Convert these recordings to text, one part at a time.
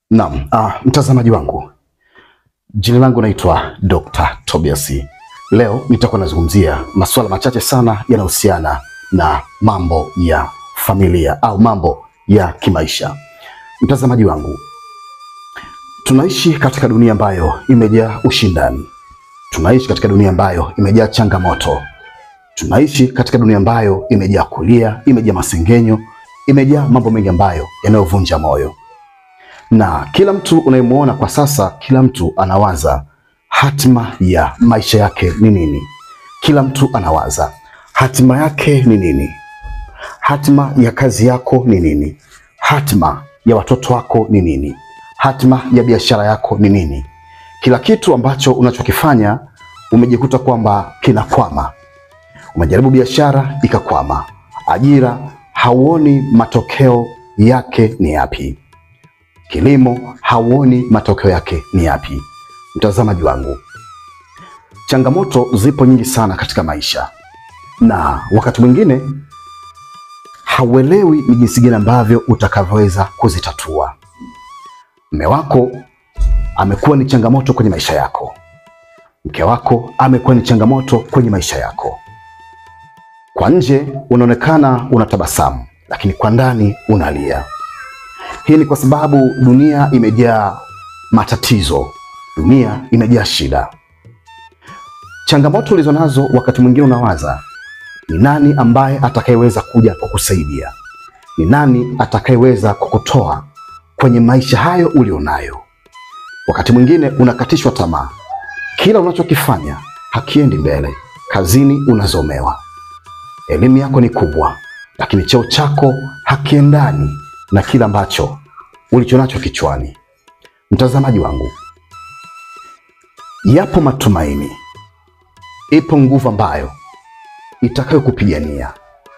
Naam, ah, mtazamaji wangu, jina langu naitwa Dr. Tobias. Leo nitakuwa nazungumzia masuala machache sana yanayohusiana na mambo ya familia au mambo ya kimaisha. Mtazamaji wangu, tunaishi katika dunia ambayo imejaa ushindani. Tunaishi katika dunia ambayo imejaa changamoto. Tunaishi katika dunia ambayo imejaa kulia, imejaa masengenyo, imejaa mambo mengi ambayo yanayovunja moyo na kila mtu unayemwona kwa sasa, kila mtu anawaza hatima ya maisha yake ni nini. Kila mtu anawaza hatima yake ni nini, hatima ya kazi yako ni nini, hatima ya watoto wako ni nini, hatima ya biashara yako ni nini. Kila kitu ambacho unachokifanya umejikuta kwamba kinakwama. Umejaribu biashara ikakwama, ajira hauoni matokeo yake ni yapi kilimo hauoni matokeo yake ni yapi? Mtazamaji wangu, changamoto zipo nyingi sana katika maisha, na wakati mwingine hauelewi ni jinsi gani ambavyo utakavyoweza kuzitatua. Mme wako amekuwa ni changamoto kwenye maisha yako, mke wako amekuwa ni changamoto kwenye maisha yako. Kwa nje unaonekana unatabasamu, lakini kwa ndani unalia. Hii ni kwa sababu dunia imejaa matatizo, dunia imejaa shida. Changamoto ulizo nazo, wakati mwingine unawaza ni nani ambaye atakayeweza kuja kukusaidia, ni nani atakayeweza kukutoa kwenye maisha hayo ulionayo. Wakati mwingine unakatishwa tamaa, kila unachokifanya hakiendi mbele, kazini unazomewa, elimu yako ni kubwa, lakini cheo chako hakiendani na kila ambacho ulichonacho kichwani. Mtazamaji wangu, yapo matumaini, ipo nguvu ambayo itakayokupigania.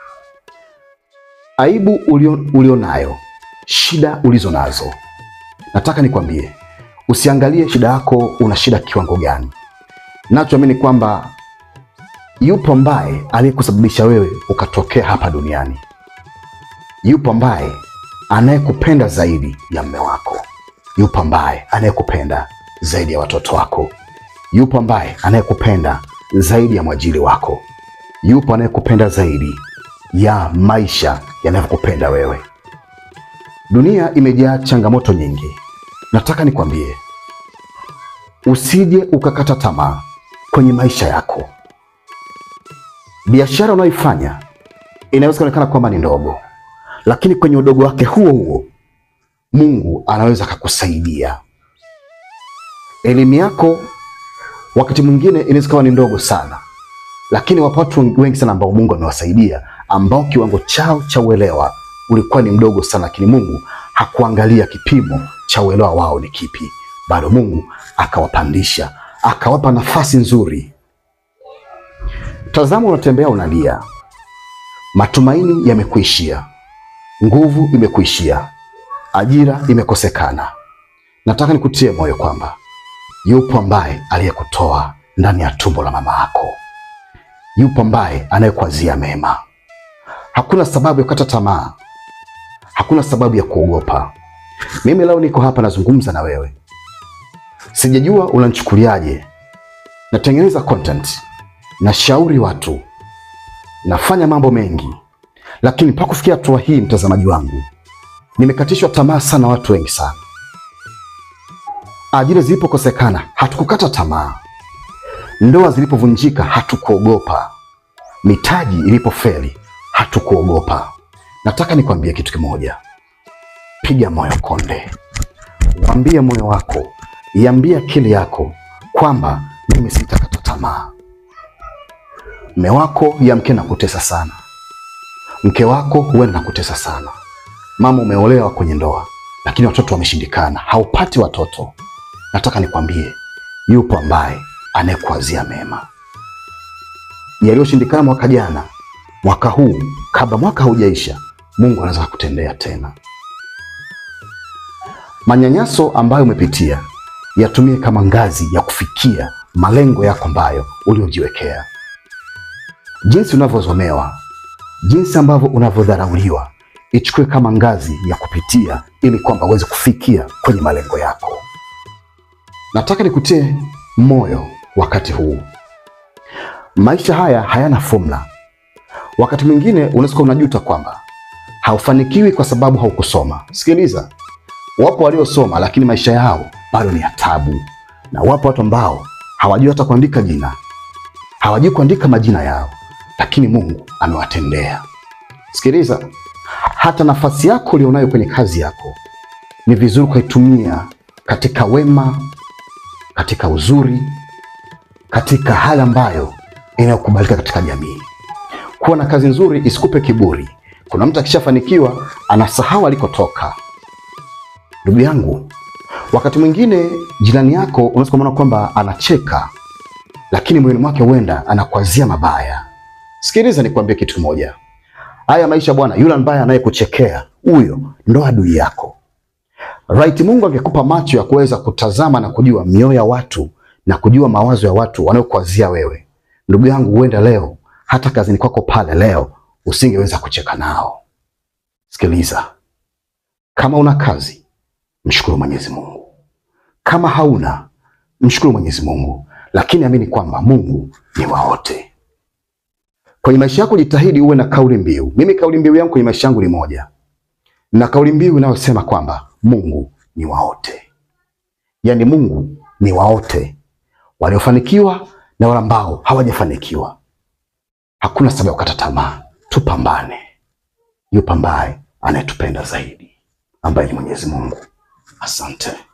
Aibu ulio, ulio nayo, shida ulizo nazo, nataka nikwambie, usiangalie shida yako, una shida kiwango gani. Nachoamini kwamba yupo ambaye aliyekusababisha wewe ukatokea hapa duniani, yupo ambaye anayekupenda zaidi ya mme wako, yupo ambaye anayekupenda zaidi ya watoto wako, yupo ambaye anayekupenda zaidi ya mwajiri wako, yupo anayekupenda zaidi ya maisha yanavyokupenda wewe. Dunia imejaa changamoto nyingi. Nataka nikwambie, usije ukakata tamaa kwenye maisha yako. Biashara unayoifanya inaweza kuonekana kwamba ni ndogo lakini kwenye udogo wake huo huo Mungu anaweza akakusaidia. Elimu yako wakati mwingine inaweza kuwa ni ndogo sana, lakini wapo watu wengi sana ambao Mungu amewasaidia, ambao kiwango chao cha uelewa ulikuwa ni mdogo sana, lakini Mungu hakuangalia kipimo cha uelewa wao ni kipi, bado Mungu akawapandisha, akawapa nafasi nzuri. Tazama, unatembea unalia, matumaini yamekuishia nguvu imekuishia, ajira imekosekana. Nataka nikutie moyo kwamba yupo ambaye aliyekutoa ndani ya tumbo la mama yako, yupo ambaye anayekuazia mema. Hakuna sababu ya kukata tamaa, hakuna sababu ya kuogopa. Mimi leo niko hapa nazungumza na wewe, sijajua unanichukuliaje. Natengeneza content, nashauri watu, nafanya mambo mengi lakini mpaka kufikia hatua hii, mtazamaji wangu, nimekatishwa tamaa sana. Watu wengi sana, ajira zilipokosekana hatukukata tamaa, ndoa zilipovunjika hatukuogopa, mitaji ilipofeli hatukuogopa. Nataka nikwambie kitu kimoja, piga moyo konde, mwambie moyo wako, iambie akili yako kwamba mimi sitakata tamaa. Mme wako yamke na kutesa sana mke wako huenda nakutesa sana. Mama, umeolewa kwenye ndoa, lakini watoto wameshindikana, haupati watoto. Nataka nikwambie, yupo ambaye anayekuazia mema. Yaliyoshindikana mwaka jana, mwaka huu, kabla mwaka haujaisha, Mungu anaweza kukutendea tena. Manyanyaso ambayo umepitia yatumie kama ngazi ya kufikia malengo yako ambayo uliojiwekea. Jinsi unavyozomewa jinsi ambavyo unavyodharauliwa, ichukue kama ngazi ya kupitia ili kwamba uweze kufikia kwenye malengo yako. Nataka nikutie moyo wakati huu. Maisha haya hayana fomula. Wakati mwingine unaweza kuwa unajuta kwamba haufanikiwi kwa sababu haukusoma. Sikiliza, wapo waliosoma lakini maisha yao bado ni ya tabu, na wapo watu ambao hawajui hata kuandika jina, hawajui kuandika majina yao, lakini Mungu amewatendea. Sikiliza, hata nafasi yako ulionayo kwenye kazi yako ni vizuri ukaitumia katika wema, katika uzuri, katika hali ambayo inayokubalika katika jamii. Kuwa na kazi nzuri isikupe kiburi. Kuna mtu akishafanikiwa anasahau alikotoka. Ndugu yangu, wakati mwingine jirani yako unaweza kumwona kwamba anacheka, lakini moyoni mwake huenda anakuazia mabaya. Sikiliza nikwambie kitu kimoja, haya maisha bwana, yule ambaye anayekuchekea huyo ndo adui yako. Right, Mungu angekupa macho ya kuweza kutazama na kujua mioyo ya watu na kujua mawazo ya watu wanayokuazia wewe, ndugu yangu, huenda leo hata kazini kwako pale leo usingeweza kucheka nao. Sikiliza, kama una kazi mshukuru Mwenyezi Mungu, kama hauna mshukuru Mwenyezi Mungu, lakini amini kwamba Mungu ni wa wote. Kwenye maisha yako jitahidi uwe na kauli mbiu. Mimi kauli mbiu yangu kwenye maisha yangu ni moja, na kauli mbiu inayosema kwamba Mungu ni wa wote, yaani Mungu ni wa wote, waliofanikiwa na wale ambao hawajafanikiwa. Hakuna sababu ya kukata tamaa, tupambane. Yupo ambaye anayetupenda zaidi, ambaye ni Mwenyezi Mungu. Asante.